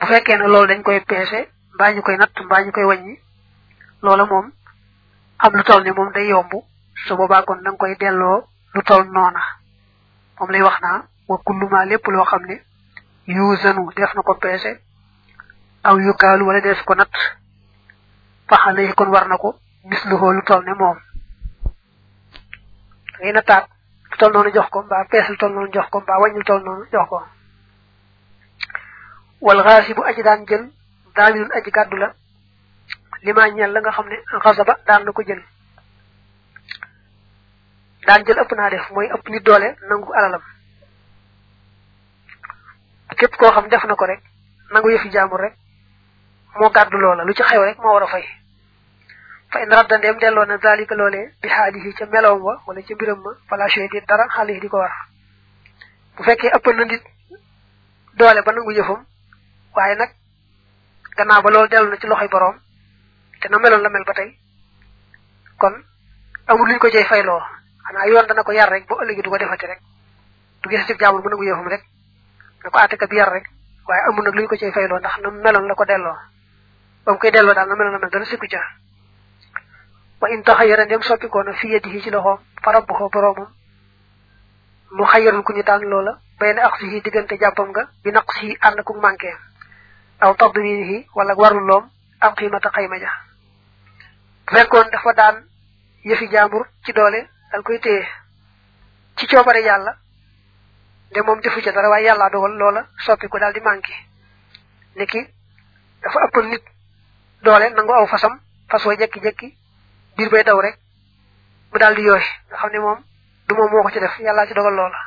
fekkee ne loolu dañ koy peese mbaa ñu koy natt mbaa ñu koy wàññi loola moom am lu toll ni moom day yomb su boobaa kon da nga koy delloo lu toll noona moom lay wax naa wa kulluma lépp loo xam ne yuusanu def na ko peese aw yukaalu wala def ko natt faxale yi kon war na ko gis lu lu toll ne moom ngay nattaat lu toll noonu jox ko mbaa pees lu toll noonu jox ko mbaa wàññi lu toll noonu jox ko wal xaasi bu aji daan jël daamilun aji gàddu la limaa ñeel la nga xam ne xasaba daan na ko jël daan jël ëpp naa def mooy ëpp nit doole nangu alalam képp koo xam def na ko rek nangu yëfi jaamur rek moo gàddu loola lu ci xew rek moo war a fay fa in radda ndeem delloo na zalika loolee bi xaalihi ca meloom wa wala ca mbiram ma fala chey di dara xaalihi di ko war bu fekkee ëppal na nit doole ba nangu yëfam waaye nag gannaaw ba loolu dellu na ci loxoy boroom te na meloon la mel ba tey kon amul luñ ko cay fayloo xanaa yoon dana ko yar rek ba ëllëgi du ko defati rek du gis ci jaamul mu nangu yëfam rek na ko àttekat bi yar rek waaye amul nag luñ ko cay fayloo ndax na meloon la ko delloo ba mu koy delloo daal na meloon la mel dana sikku ca wa in taxayara ndem soppikoo na fi yadihi ci loxoom fa rabbuhu boroomam mu xayarul ku ñu daan loola bay na ak si diggante jàppam nga bi naq si ànd ku manqué aw tadminihi wala warul loom am xiimata xayma ja bu fekkoon dafa daan yëfi jaambur ci doole dal koy téye ci coobare yàlla de moom defu ca dara waaye yàlla dogal loola soppi ko daal di manqué niki dafa ëppal nit doole nangu aw fasam fas wa jekki-jekki biir bay daw rek mu daal di yooy nga xam ne moom du moom moo ko ci def yàllaa ci dogal loola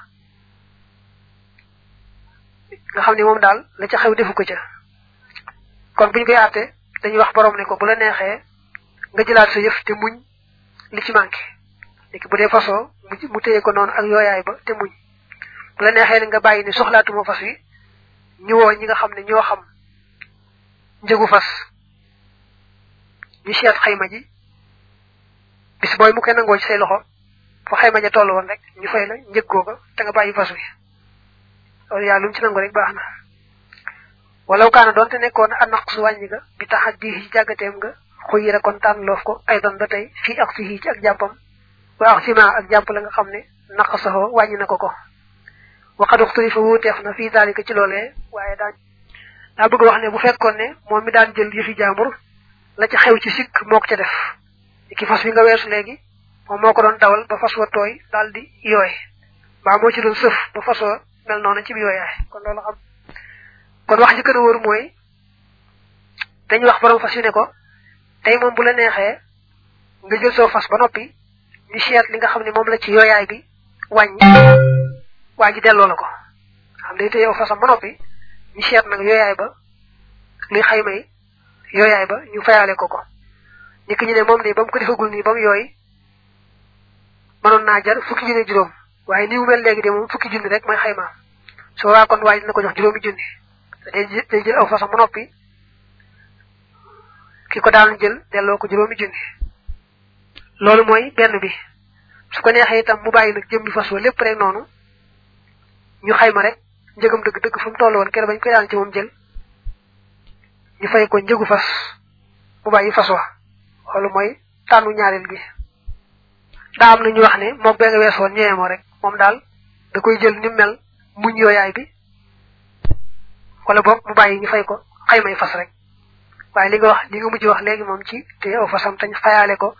nga xam ne moom daal la ca xew defu ko ca kon buñ koy àtte dañuy wax borom ne ko bu la neexee nga jëlaat sa yëf te muñ li ci manqué léegi bu dee fasoo mu téye ko noonu ak yooyaay ba te muñ bu la neexee ne nga bàyyi ni soxlaatuma fas wi ñu woo ñi nga xam ne ñoo xam njëgu fas ñu seet xayma ji bis booy mu koy nangoo ci say loxo fa xayma ja toll woon rek ñu fay la njëg googa te nga bàyyi fas wi loolu yàlla lu mu ci nangu rek baax na walaw kaana doonte nekkoon a naq su wàññi ga bi tax di ci jàggateem nga xuyira kon tànn loof ko ay doon ba tey fii ak si ci ak jàppam wa ak sima ak jàpp la nga xam ne naq saxoo wàññi na ko ko waxadux turi fa wuuteef na fii daalika ci loolee waaye daan daa bëgg wax ne bu fekkoon ne moom mi daan jël yëfi jaambur la ca xew ci sikk moo ko ca def ki fas wi nga weesu léegi moom moo ko doon dawal ba fas wa tooy daal di yooy mbaa moo ci doon sëf ba fas wa mel noonu ci bi yooyaay kon loolu xam kon wax ji gën a wóor mooy dañuy wax borom fas yu ne ko tey moom bu la neexee nga jël soo fas ba noppi ñu seet li nga xam ne moom la ci yooyaay bi wàññi waa ji delloo la ko xam day téye fasam ba noppi ñu seet nag yooyaay ba luy xayma yi yooyaay ba ñu fayaale ko ko ñi ki ñu ne moom nii ba mu ko defagul nii ba mu yooy mënoon naa jar fukki junni juróom waaye ni mu mel léegi de moom fukki junni rek mooy xaymaam soo waa kon waa ji dina ko jox juróomi junni day day jël aw fasam ba noppi ki ko daan jël delloo ko juróomi junni loolu mooy benn bi su ko neexee itam mu bàyyi nag jëmmi fas wa lépp rek noonu ñu xayma rek njëgam dëgg dëgg fu mu toll woon keroog bañ koy daan ci moom jël ñu fay ko njëgu fas mu bàyyi fas wa loolu mooy tànnu ñaareel bi daa am na ñu wax ne moom bee nga wees woon ñëwee moo rek moom daal da koy jël ni mel muñ yooyaay bi wala boog mu bàyyi ñu fay ko xaymay fas rek waaye li nga wax li nga mujj wax léegi moom ci te aw fasam tañ fayaale ko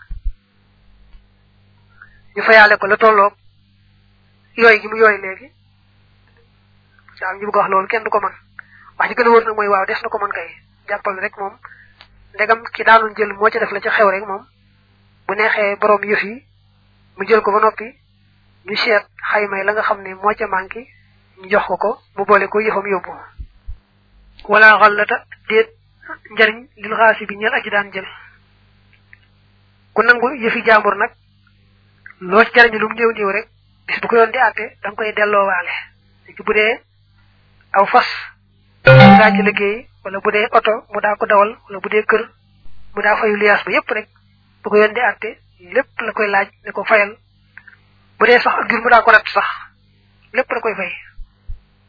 ñu fayaale ko la tolloog yooy gi mu yooy léegi waaw ñu bëgg wax loolu kenn du ko mën wax ji gën a wër nag mooy waaw des na ko mën kay jàppal rek moom ndegam ki daanoon jël moo ci def la ca xew rek moom bu neexee borom yëf yi mu jël ko ba noppi ñu seet xaymay la nga xam ne moo ca manqué ñu jox ko ko mu boole ko yëfam yóbbu wala xallata déet njariñ lil xaasi bi ñeel aji daan jël ku nangu yëfi jàmbur nag loo ci jariñu lu mu néew néew rek bis bu ko yoon di àtte da nga koy delloowaale léegi bu dee aw fas daa ci liggéey wala bu dee oto mu daa ko dawal wala bu dee kër mu daa fayu liyaas ba yépp rek bu ko yoon di àtte lépp la koy laaj ne ko fayal bu dee sax ak jur mu daa ko rat sax lépp la koy fay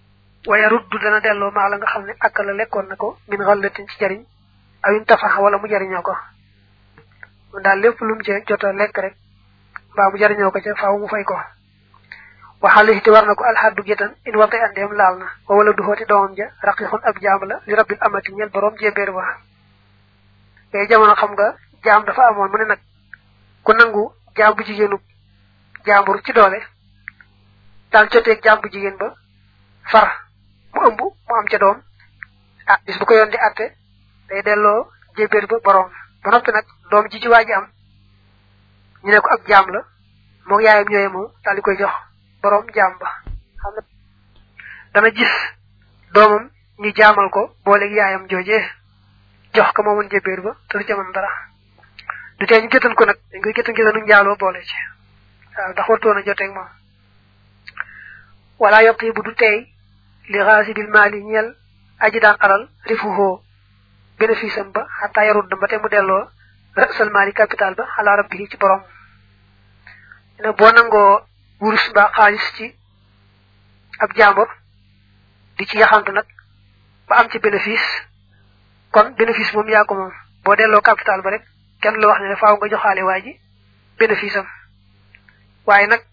waya ruddu dana delloo maa la nga xam ne ak la lekkoon na ko min xallatin ci jariñ awin tafaxa wala mu jariñoo ko mu daal lépp lu mu ci jot a lekk rek mbaa mu jariñoo ko ca faaw mu fay ko waxaale te war na ko alxaddu gétan in warte andeem laal na wa wala du xooti doomam ja raqiqun ab jaam la li rabbil amati ñel borom jébbéer ba yooyu jamono xam nga jaam dafa amoon mu ne nag ku nangu jaam bu jigéenu jaambur ci doole daal joteeg jaam bu jigéen ba far mu ëmb mu am ca doom ah bis bu ko yoon di atte day delloo jébbéer ba borom ba noppi nag doom ji ci waa ji am ñu ne ko ab jaam la moog yaayam ñooye moom daal di koy jox borom jaam ba xam ne dana gis doomam ñu jaamal ko booleeg yaayam joojee jox ko moomoon jébbéer ba te du ca mën dara du tee ñu géttan ko nag dañ koy géttan géttanu njaaloo boole ci waaw ndax wartoon a joteeg moom wala yokk bu du tey li xaasibil maali ñeel aji daan alal rifuhoo bénéfice am ba xataa yarut ba te mu delloo rasal maali capital ba xalaa rabbi ci borom ne boo nangoo wurus mbaa xaalis ci ab jàmbur di ci yaxantu nag ba am ci bénéfice kon bénéfice moom yaa ko moom boo delloo capital ba rek kenn la wax ne faaw nga joxaale waa ji bénéfice am waaye nag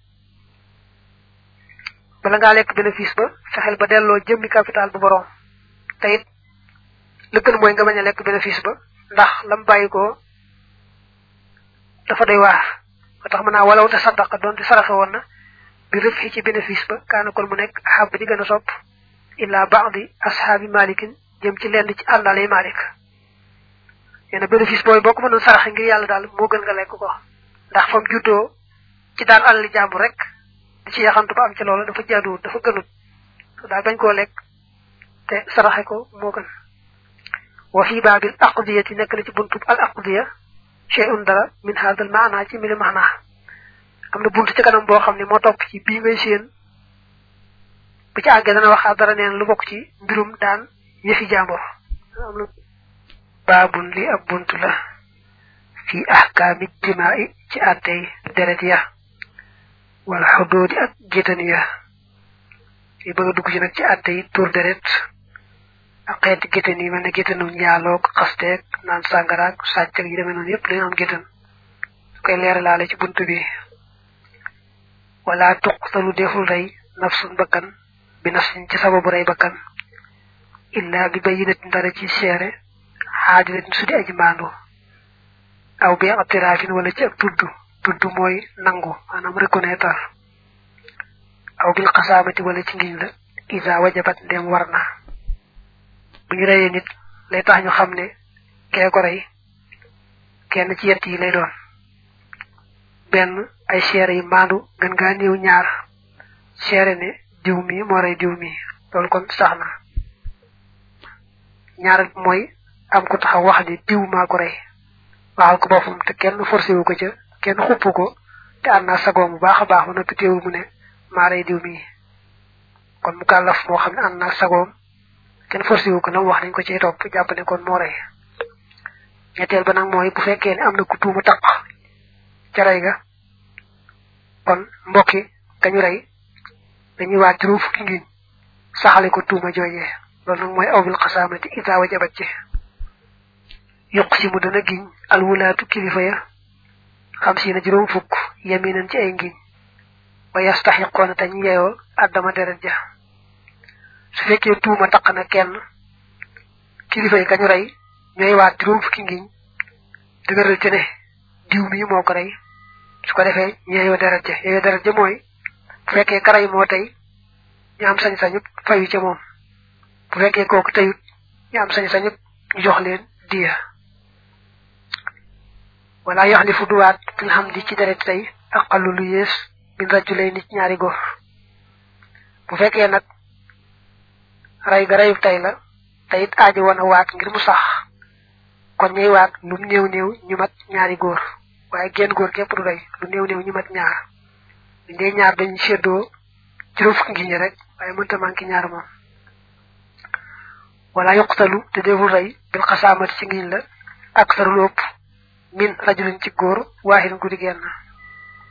bala ngaa lekk bénéfice ba fexeel ba delloo jëmmi capital bu borom te it la gën mooy nga bañ a lekk bénéfice ba ndax lam bàyyi ko dafa doy waar ba tax mën naa walaw te saddaqa doon te saraxe woon na bi rëf xi ci bénéfice ba kaana kon mu nekk ahab di gën a sopp illa baadi ashaabi malikin jëm ci lenn ci àndalay malik nee na bénéfice booy boo ko mënoon saraxe ngir yàlla daal moo gën nga lekk ko ndax fam juddoo ci daan alali jàmbur rek di ci yaxantu ba am ci loolu dafa jaaduwut dafa gënut daal bañ koo lekk te saraxe ko moo gën wa fi baabil aqdiyati nekk na ci buntub al aqdiya shay'un dara min hadal maana ci mili maana am na buntu ci kanam boo xam ne moo topp ci bii ngay séen bu ci àggee dana waxaat dara neen lu bokk ci mbirum daan yëfi jàmbur baabun li ab buntu la fi ahkaami jimaai ci àttey deret ya wala xudoodi ak gétan ya yi bëgg a dugg ci nag ci àtte yi tur deret ak xeeti gétan yi mel ne gétanu njaaloog xasteeg naan sàngaraag sàcc ak yi demee noonu yëpp dañu am gétan su koy leeralaale ci bunt bi wala tuqtalu deful rey nafsun bakkan bi nafsin ci sababu rey bakkan illa bi bayinatin dara ci seere xaadilatin su di aji maandu aw bi atiraafin wala ci ak tudd tudd mooy nangu maanaam reconnaître aw bil xasaamati wala ci ngiñ la isa wajabat ndem war na bu ñu reyee nit lay tax ñu xam ne kee ko rey kenn ci yett yi lay doon benn ay seere yi maandu gën ngaa néew ñaar seere ne diw mi moo rey diw mi loolu kon sax na ñaar mooy am ko taxaw wax ni diw maa ko rey waxal ko boppam te kenn forcé wu ko ca kenn xupp ko te ànd naa sagoom bu baax a baax ba noppi teewul mu ne maa rey diw mi kon mu kàllaf moo xam ne ànd naa sagoom kenn forcé wu ko nam wax nañ ko ciy topp jàpp ne kon moo rey ñetteel ba nag mooy bu fekkee ne am na ku tuuma taq ca rey ga kon mbokki kañu rey dañuy waat juróom fukki ngiñ saxale ko tuuma joojee loolu nag mooy aw bil xasaamati ida wajabat ci yuq si mu dana giñ alwulaatu kilifa ya xam si na juróom fukk yaminan ci ay ngiñ wa yastaxiqoona te ñu yeyoo addama deret ja su fekkee tuuma taq na kenn kilifa yi kañu rey ñooy waat juróom fukki ngiñ dëgëral ci ne diw mi moo ko rey su ko defee ñu yeyoo deret ja yeyoo deret ja mooy bu fekkee karay moo tey ñu am sañ-sañu fayu ca moom bu fekkee kooku teyut ñu am sañ-sañu ñu jox leen diya wala yaxlifu duwaat fil hamdi ci deret tey aqallu lu yées min rajulay nit ñaari góor bu fekkee nag rey ga reyu tey la te it aaji woon a waat ngir mu sax kon ñuy waat lu néew néew ñu mat ñaari góor waaye genn góor képp du rey lu néew néew ñu mat ñaar buñ dee ñaar dañ séddoo juróom fukki ngi ñi rek waaye mënta manqué ñaar moom wala yuqtalu te deful rey bil xasaamati ci ngiñ la ak sarul ëpp min rajulin ci góor waaxin guddi genn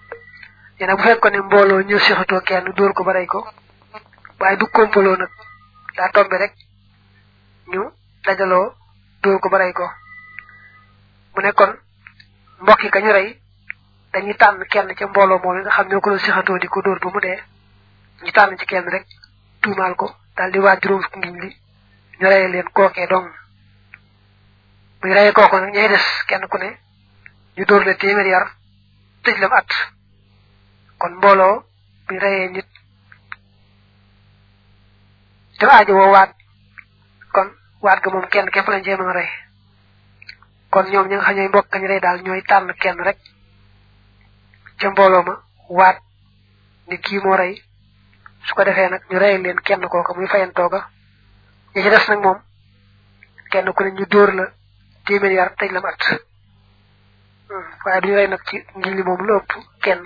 nee na bu fekkoon ne mbooloo ñëw sixatoo kenn dóor ko ba rey ko waaye du kompaloo nag daa tombe rek ñu dajaloo dóor ko ba rey ko mu ne kon mbokki ka ñu rey dañuy tànn kenn ca mbooloo moom nga xam ñoo ko doon sixatoo di ko dóor ba mu dee ñu tànn ci kenn rek tuumaal ko daal di waaj juróom fukki ngiñ li ñu reye leen kookee dong buñ reye kooko nag ñay des kenn ku ne ñu dóor la téeméer yar tëj lam at kon mbooloo buñ reyee nit te aajo woo waat kon waat ga moom kenn képp lañ cee mën a rey kon ñoom ñi nga xam ñooy mbokk kañ rey daal ñooy tànn kenn rek ca mbooloo ma waat ni kii moo rey su ko defee nag ñu rey leen kenn kooka muy fayantooga ñi ci des nag moom kenn ku ne ñu dóor la téeméer yar tëj la at waaye duñu rey nag ci ngiñ li moom lu ëpp kenn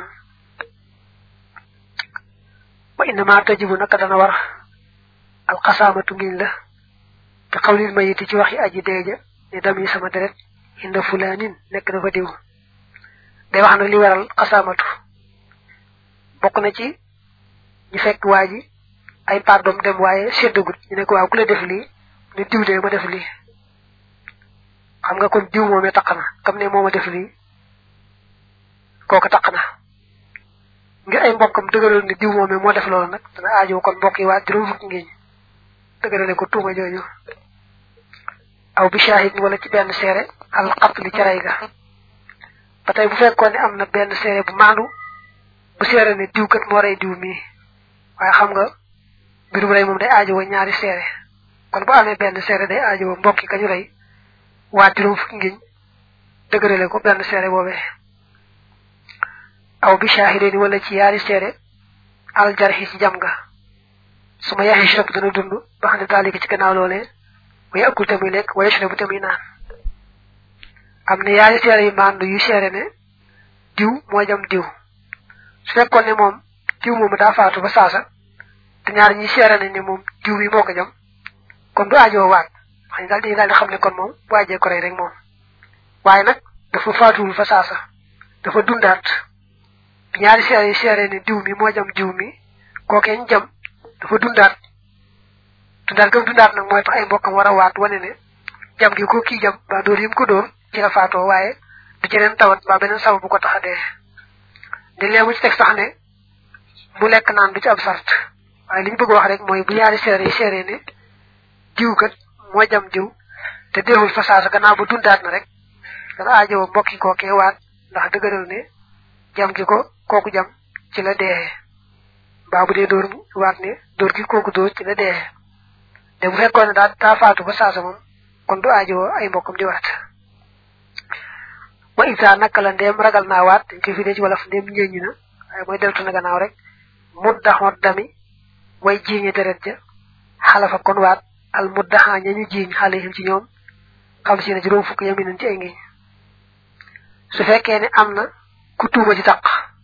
wa innama tajibu naka dana war alxasaamatu ngiñ la bi xawlil mayiti ci waxi aji deeja ne dam yi sama deret inda fulaanin nekk dafa diw day wax nag li waral xasaamatu bokk na ci ñu fekk waa ji ay pardom dem waaye seddagut ñu ne ko waaw ku la def lii ne diw de ma def lii xam nga kon diw moomee taq na comme ne mooma def lii kooku taq na ngir ay mbokkam dëgëral ne diw moomee moo def loolu nag dana aajo kon mbokk yi waa juróom fukki ngiñ dëgërale ko tuuma jooju aw bi shahid wala ci benn seere al qatli ca rey ga ba tey bu fekkoon ne am na benn seere bu maandu bu seere ne diw kat moo rey diw mii waaye xam nga mbirum rey moom day aajo wa ñaari seere kon bu amee benn seere day aajo wa mbokki kañu rey waa juróom fukki ngiñ dëgërale ko benn seere boobee aw bi shahideni wala ci yaari seere al jarxi ci jam ga su ma yaxee shirab dana dund ba xam ne daalika ci gannaaw loolee way akul tamuy lekk way shirabu tamuy naan am na yaari seere yu maandu yu seere ne diw moo jam diw su fekkoon ne moom diw moomu daa faatu ba saasa te ñaar ñi seere nañ ne moom diw bi moo ko jam kon du aajoo waat xam daal dañuy daal di xam ne kon moom bu aajee ko rey rek moom waaye nag dafa faatuwul fa saasa dafa dundaat bi ñaari seere yi seere ne diw mi moo jam diw mi kookee ñu jam dafa dundaat dundaat gëm dundaat nag mooy tax ay mbokkam war a waat wane ne jam gi ko kii jam ba dóor yi mu ko dóor ci la faatoo waaye du ci leen tawat ba beneen sabab bu ko tax a dee di lee mu ci teg sax ne mu lekk naan du ci ab sart waaye li ñu bëgg wax rek mooy bu ñaari seere yi seere ne diw kat moo jam diw te deewul fa saasa gannaaw ba dundaat na rek dana aajowoo mbokki kookee waat ndax dëgëral ne jam gi ko kooku jam ci la dee baa bu dee dóor waat ne dóor gi kooku dóor ci la dee te bu fekkoon ne daa daa faatu ba saasa moom kon du aajowoo ay mbokkam di waat wa isa naka la ndeem ragal naa waat dañ koy fidee ci wolof ndeem ñeeñu na waaye mooy deltu na gannaaw rek muddaxoot dami way jiiñe deret ja xalafa kon waat al muddaxa ñañu jiiñ xale yi ci ñoom xam si ne juróom fukk yami nañ ci ay ngiñ su fekkee ne am na ku tuuma ci taq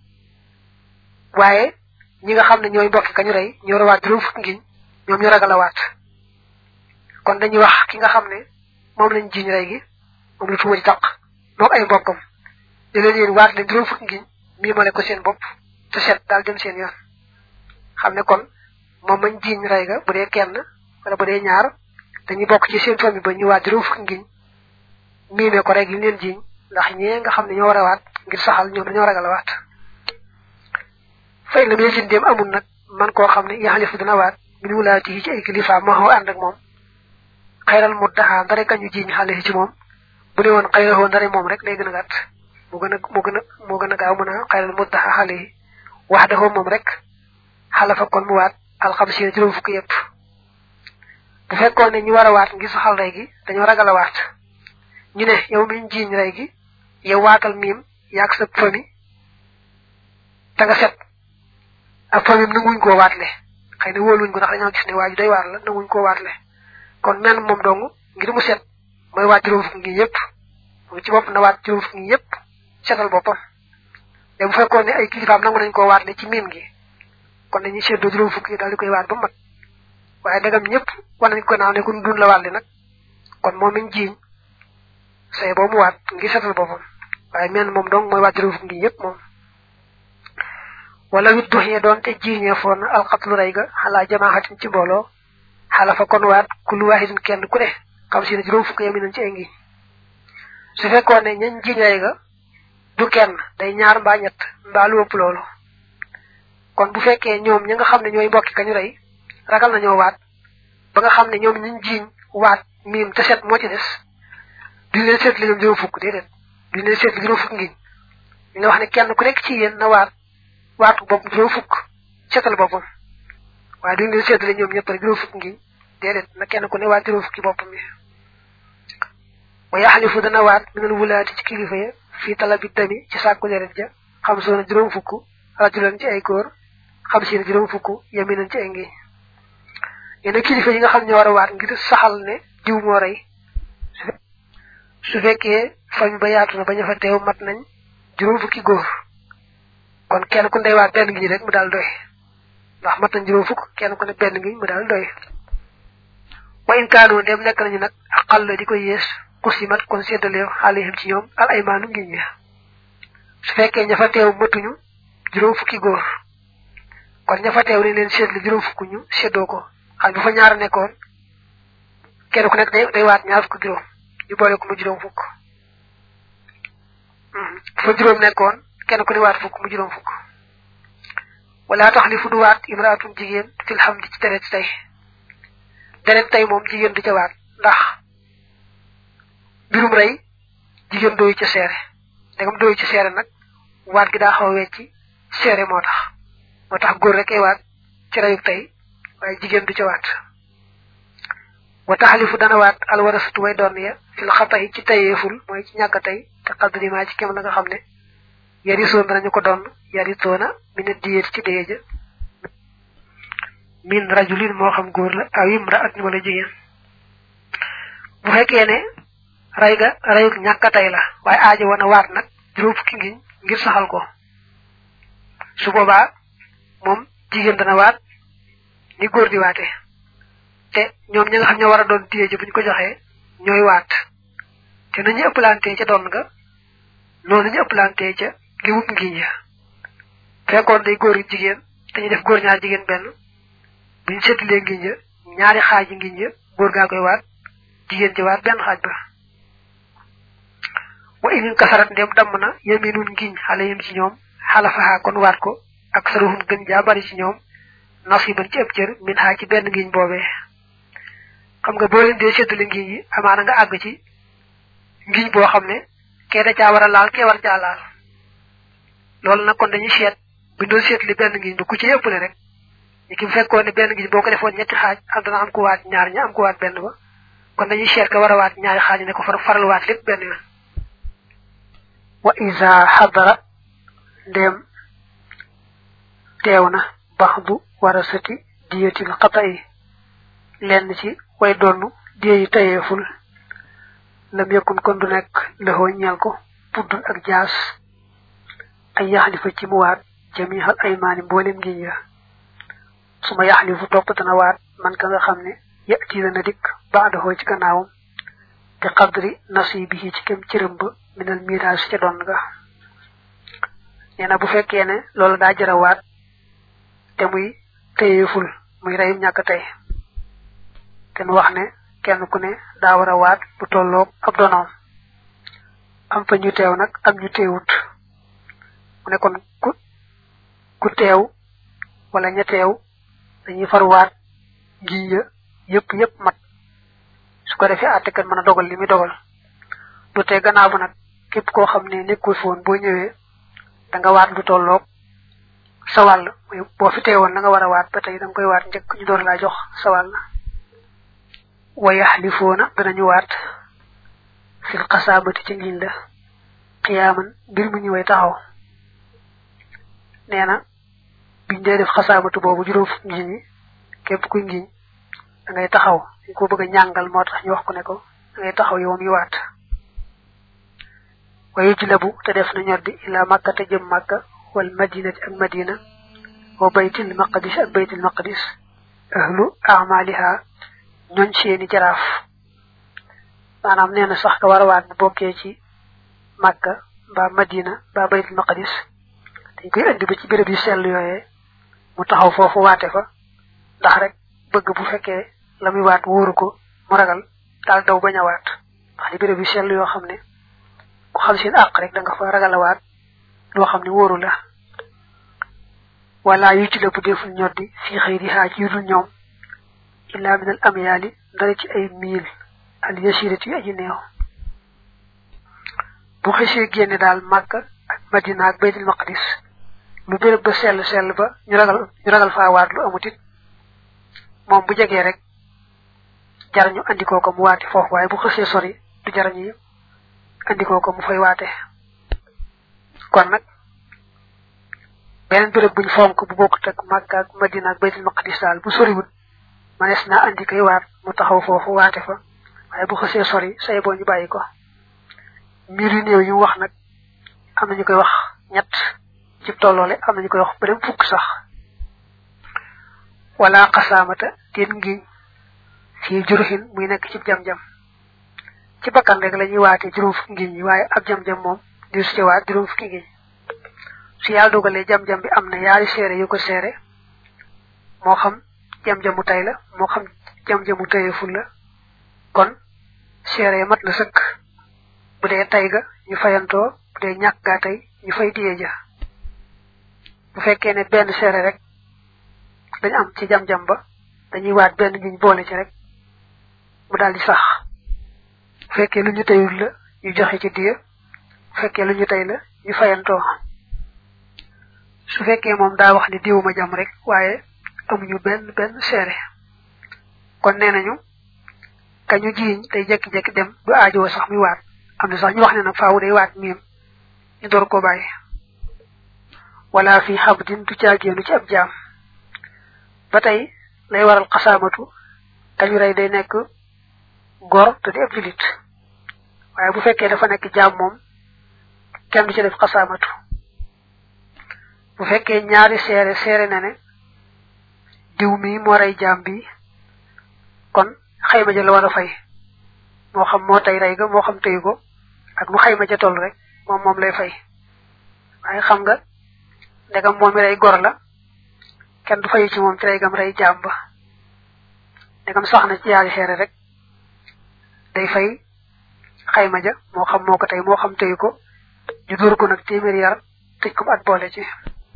waaye ñi nga xam ne ñooy mbokki kañu rey ñoo war a waat juróom fukk ngiñ ñoom ñu ragal a waat kon dañuy wax ki nga xam ne moom lañ jiiñ rey gi moom la tuuma ci taq moom ay mbokkam di leen yéen waat leen juróom fukk ngiñ mii male ko seen bopp te set daal dem seen yoon xam ne kon moom mañ jiiñ rey ga bu dee kenn wala bu dee ñaar dañuy bokk ci seen famille ba ñu waat juróom fukk ngiñ miime ko rek li leen jiiñ ndax ñee nga xam ne ñoo war a waat ngir saxal ñoom dañoo ragal a waat fay la muy sin dem amul nag man koo xam ne yaxalifu dina waat min wulaati yi ci ay kilifa ma xaw ànd ak moom xayral mu daxaa ndare kañu jiiñ xale ci moom bu ne woon xayrahoo ndare moom rek lay gën a gàtt moo gën a moo gën a moo gën a gaaw mën a xayral mu daxaa xale yi wax daxoo moom rek xalafa kon mu waat alxamsiina juróom fukk yépp bu fekkoon ne ñu war a waat ngir saxal rey gi dañoo ragal a waat ñu ne yow miñ jiiñ rey gi yow waatal miim yaag sa fami te nga set ak famim nanguñ koo waatle xëy na wóoluñ ko ndax dañoo gis ne waa ji day waar la nanguñ koo waatle kon menn moom dong ngir mu set mooy waat juróom fukk ngi yépp moom ci bopp na waat juróom fukk ngi yépp setal boppam te bu fekkoon ne ay kilifaam nangu nañ koo waatle ci miim gi kon dañuy seddoo juróom fukk yi daal di koy waat ba mat waaye dagam ñëpp war nañ ko naaw ne kun dun la waat li nag kon moom miñ jiiñ say boo mu waat ngir setal boppam waaye menn moom dong mooy waat juróom fukk ngi yépp moom wala wit duxee doon te jiiñee foon alxatlu rey ga xalaa jamaaxatin ci mbooloo xalafa kon waat kullu wahidin kenn ku ne xam si ne juróom fukk yami nañ ci ay ngiñ su fekkoon ne ñañ jiñ rey ga du kenn day ñaar mbaa ñett mbaa lu ëpp loolu kon bu fekkee ñoom ñi nga xam ne ñooy mbokki kañu rey ragal nañoo waat ba nga xam ne ñoom ñiñ jiñ waat miim te set moo ci des duñ leen seetli ñoom juróom fukk déedéet duñ leen seetli juróom fukk ngiñ ñu nga wax ne kenn ku nekk ci yéen na waat waatu bopp juróom fukk seetal boppam waaye duñ leen seetli ñoom ñëpp rek juróom fukk ngiñ déedéet na kenn ku ne waat juróom fukki boppam yi wa yaxlifu dana waat minal wulaati ci kilifa ya fii talabi dami ci sàkku deret ja xam soona juróom fukk rajulan ci ay góor xam si ne juróom fukk yaminan ci ay ngiñ yenn kilifa yi nga xam ne war a waat ngir saxal ne diw moo rey su fekkee fañ ba yaatu na bañ a fa teew mat nañ juróom fukki góor kon kenn ku ndey waat benn ngiñ rek mu daal doy ndax mat nañ juróom fukk kenn ku ne benn ngiñ mu daal doy wa in kaanu dem nekk nañu nag aqal la di ko yées kusimat kon séddale xaalihim ci ñoom al aymaanu ngiñ ya su fekkee ña fa teew matuñu juróom fukki góor kon ña fa teew ni leen séddale juróom fukk ñu séddoo ko xam bu fa ñaar nekkoon kenn ku nekk day day waat ñaar fukk juróom ñu boole ko mu juróom fukk bu fa juróom nekkoon kenn ku ne waat fukk mu juróom fukk wala tax li fu du waat imraatum jigéen fil xam di ci deret tey deret tey moom jigéen du ca waat ndax mbirum rey jigéen dooyu ca seere ndegam dooyu ca seere nag waat gi daa xaw a wecci seere moo tax moo tax góor rek ay waat ci reyuk tey waaye jigéen du ca waat wa taxalifu dana waat alwarasatu way doon ya fil xatayi ci tayeeful mooy ci ñàkk tey te xaddri maa ci kem la nga xam ne yarisoon danañu ko doon yaritoona mi ne diyeet ci déye ja min rajulin moo xam góor la aw imra at wala jigéen bu fekkee ne rey ga reyuk ñàkk tey la waaye aajo wana waat nag juróom fukki ngiñ ngir saxal ko su boobaa moom jigéen dana waat ni góor di waate te ñoom ñi nga xam ñoo war a doon diye ji buñ ko joxee ñooy waat te nañu ëpplantee ca doon nga noonu ñu ëpplantee ca li wut ngiñ ya fekkoon day góor jigéen te ñu def góor ñaar jigéen benn buñ seetlee ngiñ ya ñaari xaaji ngiñ ya góor gaa koy waat jigéen ci waat benn xaaj ba wa inin kasarat ndem damm na yeminun ngiñ xale yim ci ñoom xalafaxaa kon waat ko ak saruhum gën jaa bari ci ñoom nasiban ci ëpp cër min xaa ci benn ngiñ boobee xam nga boo leen dee séddale ngiñ yi amaana nga àgg ci ngiñ boo xam ne kee da caa war a laal kee war caa laal loolu nag kon dañuy seet bu doon seetli benn ngiñ ba ku ci ëppale rek ñi ki fekkoon ne benn ngiñ boo ko defoon ñetti xaaj am dana am ko waat ñaar ña am ko waat benn ba kon dañuy seet ka war a waat ñaari xaaj ne ko far faral waat lépp benn yoon wa isa xadara ndéem teew na baxdu warasati diyatil xata yi lenn ci way donnu diye yi tayeeful lam yëkkun kon du nekk lëxoo ñeel ko puddul ak jaas ay yaxlifa ci mu waat jamihal aymaani mboolem ngiñ ya su ma yaxlifu topp dana waat man ka nga xam ne yati na dikk baadahoo ci gannaawam te qadri nasibihi ci kem cërëm ba minal miraas ca doon nga nee na bu fekkee ne loolu daa jara waat te muy téyeeful muy reyum ñàkk tey te nu wax ne kenn ku ne daa war a waat bu tolloog ab donoom am fa ñu teew nag am ñu teewut mu ne kon ku ku teew wala ña teew dañuy far waat ngi ya yëpp yëpp mat su ko defee àtte kan mën a dogal li muy dogal du tee gannaaw ba nag képp koo xam ne nekkul foon boo ñëwee da nga waat lu tolloog sa wàll boo fi teewoon da nga war a waat ba tey da nga koy waat njëkk ñu door laa jox sa wàll wa yaxlifoona danañu waat fil xasaamati ci ngiñ la xiyaaman mbir mu ñu way taxaw nee na biñ dee def xasaamatu boobu juróom fukk ngiñ yi képp kuy ngiñ da ngay taxaw dañ ko bëgg a ñàngal moo tax ñu wax ko ne ko da ngay taxaw yow mi waat wayu jilabu te def na ñor di ila makka te jëm makka wal madinati ak madina wa baytil maqdis ak baytil maqdis ahlu amaliha ñooñ seeni jaraaf maanaam nee na sax ka war a waat bu bokkee ci makka mbaa madina mbaa baytul maqdis dañ koy indi ba ci béréb yu sell yooyee mu taxaw foofu waate fa ndax rek bëgg bu fekkee la muy waat wóoru ko mu ragal daal daw bañ a waat ndax di béréb bi sell yoo xam ne ku xam seen àq rek da nga fa ragal a waat loo xam ne wóoru la wala yu ci la bu deful ñoddi fi xëy di xaaj yu dul ñoom illa min al amyaali dara ci ay miil al yasirati yu aji neew bu xësee génne daal màkk ak madina ak baytul maqdis lu béréb ba sell sell ba ñu ragal ñu ragal faa waat lu amut it moom bu jegee rek jar ñu andikoo ko mu waate foofu waaye bu xësee sori du jar ñu andikoo ko mu fay waate kon nag beneen béréb buñ fonk bu bokkut ak màkka ak madina ak baytul maqdis daal bu soriwut manees naa andi koy waat mu taxaw foofu waate fa waaye bu xësee sori say boo ñu bàyyi ko mbir yu néew yi wax nag am na ñu koy wax ñett ci tolloole am na ñu koy wax beneen fukk sax wala xasaamata teen ngi fii juruxin muy nekk ci jam-jam ci bakkan rek la ñuy waate juróom fukki ngiñ yi waaye ab jam-jam moom di su ci waat juróom fukki ngiñ su yàlla dogalee jam-jam bi am na yaari seere yu ko seere moo xam jam-jamu tay la moo xam jam-jamu tayeful la kon seere mat na sëkk bu dee tay ga ñu fayantoo bu dee ñàkk gaa tey ñu fay diye ja bu fekkee ne benn seere rek dañ am ci jam-jam ba dañuy waat benn ngiñ boole ci rek mu daal di sax bu fekkee lu ñu tayul la ñu joxe ci diye bu fekkee lu ñu tay la ñu fayantoo su fekkee moom daa wax ni diwuma jam rek waaye amuñu benn benn seere kon nee nañu kañu jiiñ tey jekki-jekki dem du aajoo sax muy waat am na sax ñu wax ne nag faawu day waat miim ñu door ko bàyyi wala fi xabdin du caagéenu ci ab jaam ba tey lay waral xasaamatu kañu rey day nekk gor te di ab julit waaye bu fekkee dafa nekk jaam moom kenn du ci def xasaamatu bu fekkee ñaari seere seere na ne diw mi moo rey jaam bi kon xayma ja la war a fay moo xam moo tey rey ga moo xam teyu ko ak nu xayma ja toll rek moom moom lay fay waaye xam nga ndegam moom mi rey gor la kenn du fayu ci moom ci rey gam rey jaam ba ndegam sax na ci yaari seere rek day fay xayma ja moo xam moo ko tey moo xam teyu ko ñu dóor ko nag téeméeri yar tëj ko at boole ci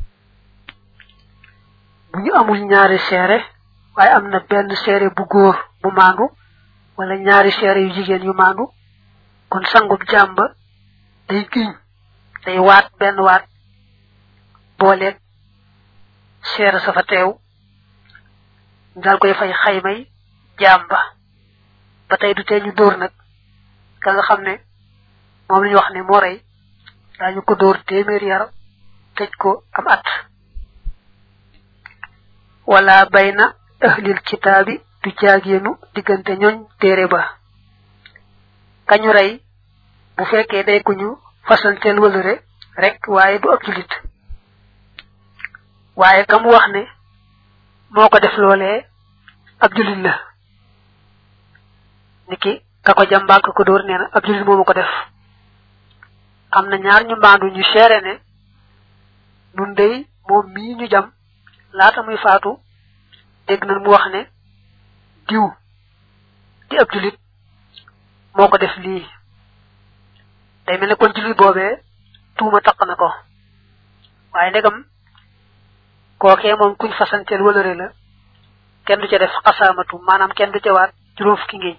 bu ñu amul ñaari seere waaye am na benn seere bu góor bu maandu wala ñaari seere yu jigéen yu maandu kon sangub jàmba day giñ day waat benn waat booleeg seere sa fa teew daal koy fay xaymay jàmba ba tey du tee ñu dóor nag ka nga xam ne moom la ñu wax ne moo rey daañu ko dóor téeméeri yar tëj ko am at wala bayna ahlil kitaabi du jaageenu diggante ñooñ téere ba kañu rey bu fekkee day ku ñu fasanteel wëlëre rek waaye du ab julit waaye kam wax ne moo ko def loolee ab julit la niki ka ko jàmbaag ka ko dóor nee na ab julit moomu ko def am na ñaar ñu mbaandu ñu seere ne nun dey moom mii ñu jam laata muy faatu dégg nañ mu wax ne diw di ab julit moo ko def lii day mel ne kon julit boobee tuuma taq na ko waaye ndegam kookee moom kuñ fasanteel wëlëre la kenn du ca def xasaamatu maanaam kenn du ca waat juróom fukki ngiñ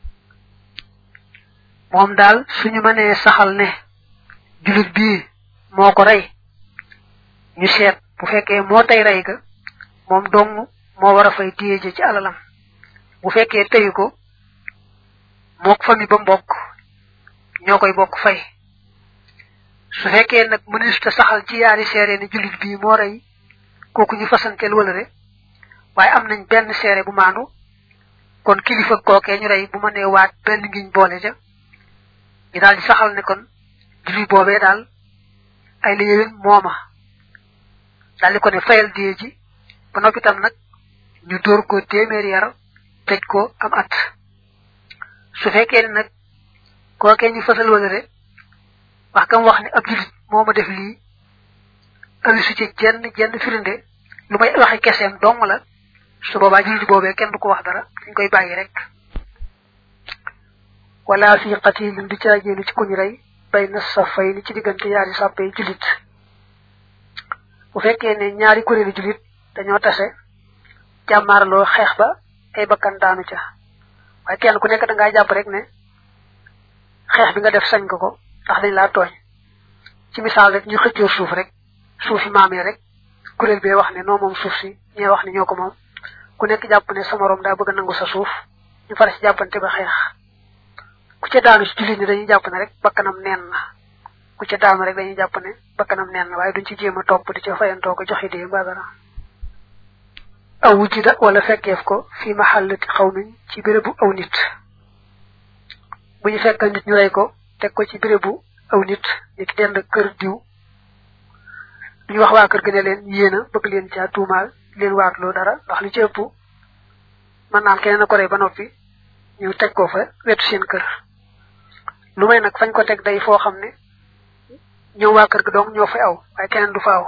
moom daal suñu mënee saxal ne julit bii moo ko rey ñu seet bu fekkee moo tey rey ga moom dong moo war a fay diye ci alalam bu fekkee teyu ko mook fami ba mbokk ñoo koy bokk fay su fekkee nag mënees ta saxal ci yaari seere ne julit bii moo rey kooku ñu fasanteel wala re waaye am nañ benn seere bu maandu kon kilifa kookee ñu rey bu ma nee waat benn ngiñ boole ca ñu daal di saxal ne kon julit boobee daal ay la yéwén mooma daal di ko ne fayal diye ji ba noppi tam nag ñu dóor ko téeméeri yar tëj ko am at su fekkee ne nag kookee ñu fasal wala re wax kam wax ne ab julit moo ma def lii andi su ci jenn jenn firinde lu may waxe keseem dong la su boobaa jullit boobee kenn du ko wax dara dañ koy bàyyi rek wala fi qatilin du caagéenu ci kuñ rey bay na safay ni ci diggante yaari sàppe julit bu fekkee ne ñaari kuréelu julit dañoo tase jàmmaarloo xeex ba ay bakkan daanu ca waaye kenn ku nekk da ngaa jàpp rek ne xeex bi nga def sañ ko ko ndax dañ laa tooñ ci misaal rek ñu xëccoo suuf rek suufi maamee rek kuréel bee wax ne noo moom suuf si ñee wax ne ñoo ko moom ku nekk jàpp ne sa morom daa bëgg a nangu sa suuf ñu fara ci jàppante ba xeex ku ca daanu ci jullit ñi dañuy jàpp ne rek bakkanam neen na ku ca daanu rek dañuy jàpp ne bakkanam neen na waaye duñ ci jéem a topp di ca fayantoo ko joxe dee mbaa dara aw wujida wala fekkeef ko fi mahallati xawmin ci bérébu aw nit bu ñu fekkal nit ñu rey ko teg ko ci bérébu aw nit ni ki dend kër diw duñu wax waa kër gi ne leen yéena bëgg leen caa tuumaal leen waatloo dara ndax li ci ëpp mën naan keneen a ko rey ba noppi ñu teg ko fa wetu seen kër lu may nag fañ ko teg day foo xam ne ñoom waa kër gi donc ñoo fay aw waaye keneen du fa aw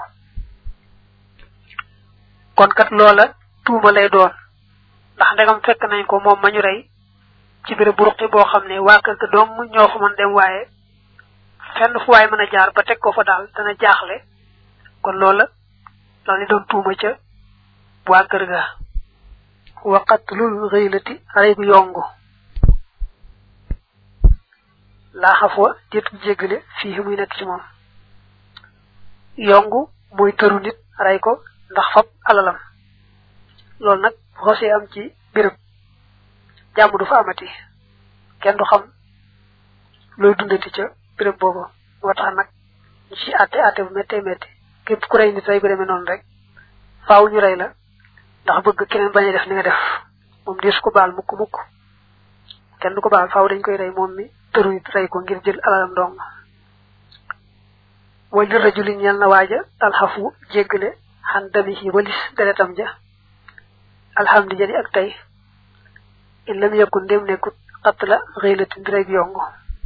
kon kat loola tuuma lay doon ndax ndegam fekk nañ ko moom ma ñu rey ci béréb bu ruqi boo xam ne waa kër ga dong ñoo fa mën dem waaye fenn fu waay mën a jaar ba teg ko fa daal dana jaaxle kon loola la ni doon tuuma ca waa kër ga wa qatlul ghaylati rey gu yongu laa xafwa déet jéggale fii muy nekk ci moom yongu mooy tëru nit rey ko ndax fab alalam loolu nag xosee am ci béréb jàmm du fa amati kenn du xam looy dundati ca béréb boobu moo tax nag ñu ci àtte àtte bu méttee métti képp ku rey nit rey gu demee noonu rek faaw ñu rey la ndax bëgg keneen bañ a def ni nga def moom deesu ko baal mukk mukk kenn du ko baal faaw dañ koy rey moom mi tëru nit rey ko ngir jël alalam dong way li rajuli ñeel na waaja alxafu jéggale xan damihi walis deretam ja alhamdi jadi ak tey in lam yakun ndem nekkut qatla xëylati ndireg yongu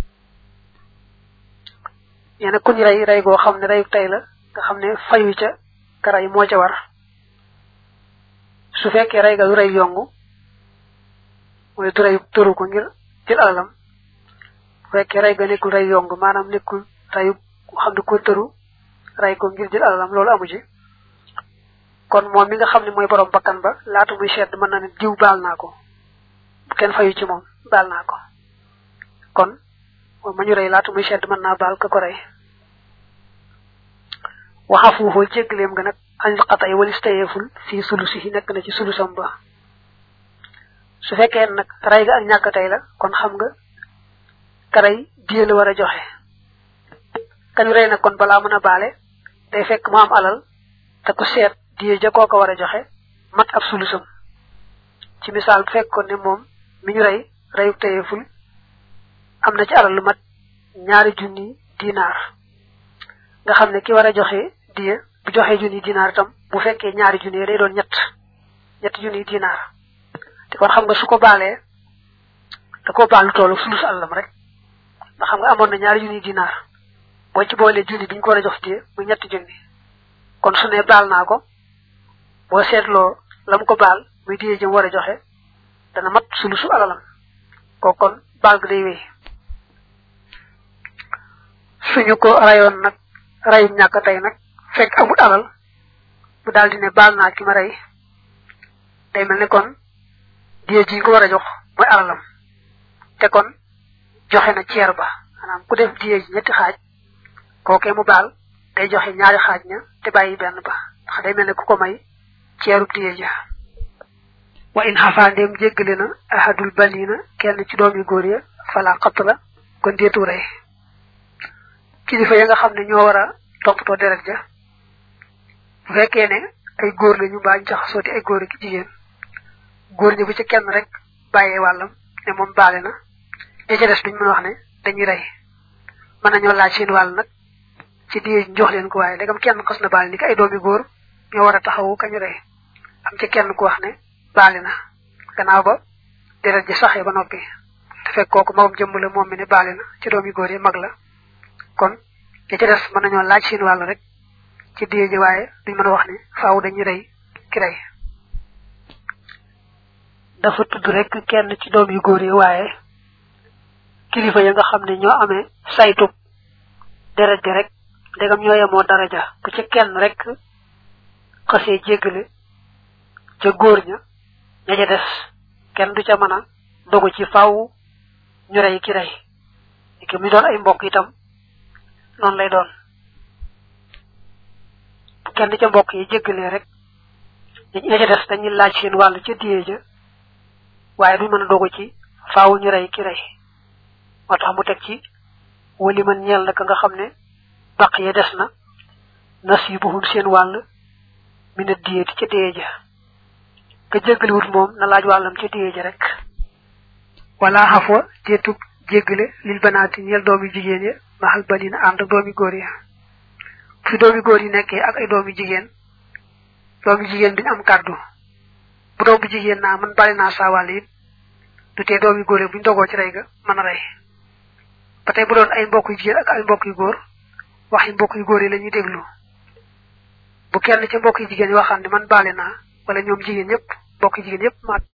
ñene kuñ rey rey goo xam ne reyu tey la nga xam ne fayu ca ka rey moo ca war su fekkee rey ga du rey yongu mooy du rey tëru ko ngir jël alalam bu fekkee rey ga nekkul rey yongu maanaam nekkul reyu xam ne ko tëru rey ko ngir jël alalam loolu amu ci kon moom mi nga xam ne mooy borom bakkan ba laata muy sedd mën na ne diw baal naa ko kenn fayu ci moom baal naa ko kon moom ma ñu rey laata muy sedd mën naa baal ka ko rey waxa fuufoo jéggaleem nga nag anil xatay walis tayeeful fii sulusi yi nekk na ci sulusam ba su fekkee nag rey ga ak ñàkk tey la kon xam nga ka rey diye la war a joxe kañu rey nag kon balaa mën a baale day fekk mu am alal te ku seet diye ja koo ko war a joxe mat ab sulusam ci misaal bu fekkoon ne moom mi ñu rey reyu tayeeful am na ci alal lu mat ñaari junni dinaar nga xam ne ki war a joxe diye bu joxee junni dinaar itam bu fekkee ñaari junni day doon ñett ñetti junni dinaar te kon xam nga su ko baalee da koo baal lu tollu sulus àllam rek ndax xam nga amoon na ñaari junni dinaar boo ci boolee junni bi ñu ko war a jox diye muy ñetti junni kon su ne baal naa ko boo seetloo lam ko baal muy diye jëm war a joxe dana mat sulusu alalam ko kon baal gi day wéy suñu ko rayoon nag rayum ñàkk tey nag fekk amul alal mu daal di ne baal naa ki ma rey day mel ne kon diye ji ko war a jox mooy alalam te kon joxe na ceer ba maanaam ku def diye ji ñetti xaaj kookee mu baal day joxe ñaari xaaj ña te bàyyi benn ba ndax day mel ne ku ko may ceerub diye ja wa in xafaa ndéem jéggale na ahadul banina kenn ci doomi góor ya fala xatt la kon deetu rey kilifa ya nga xam ne ñoo war a toppatoo deret ja bu fekkee ne ay góor la ñu mbaa ñu jaxasoo di ay góor ak jigéen góor ñi bu ci kenn rek bàyyee wàllam ne moom baale na ña ca des duñ mën wax ne dañuy rey mën nañoo laaj seen wàll nag ci diye ñu jox leen ko waaye léegam kenn xas na baale ni ko ay doomi góor ñoo war a taxawu kañu rey am ci kenn ku wax ne baale na gannaaw ba deret ji saxee ba noppi te fekk kooku magam jëmm la moom mi ne baale na ci doomi góor yi mag la kon ya ca des mën nañoo laaj seen wàll rek ci diye ji waaye duñ mën a wax ne faaw dañuy rey ki rey dafa tudd rek kenn ci doom yu góor yi waaye kilifa ya nga xam ne ñoo amee saytub deret ji rek ndegam ñoo yemoo daraja bu ca kenn rek xasee jéggale ca góor ña ña ca des kenn du ca mën a dogu ci faaw ñu rey ki rey ki mi doon ay mbokk itam noonu lay doon bu kenn ca mbokk yi jéggalee rek ña ca des dañuy laaj seen wàll ca diye ja waaye duñ mën a dogu ci faaw ñu rey ki rey moo tax mu teg ci wali man ñeel na ka nga xam ne baq ya des na nasibuhum seen wàll mina diyeeti ca diye ja ka jéggaliwut moom na laaj wàllam ca diye ja rek wala xafwa teetub jéggale lil banaati ñeel doomi jigéen ya maxal banina ànd ak doomi góor ya fi doomi góor yi nekkee ak ay doomi jigéen doomi jigéen duñ am kàddu bu doom bu jigéen naa man bari naa saa wàll it du tee doomi góor yi buñ dogoo ci rey ga mën a rey ba tey bu doon ay mbokk yu jigéen ak ay mbokk yu góor waxi mbokk yu góor yi la ñuy déglu bu kenn ca mbokk yu jigéen yi waxaan ne man baale naa wala ñoom jigéen ñëpp mbokk yu jigéen yëpp ma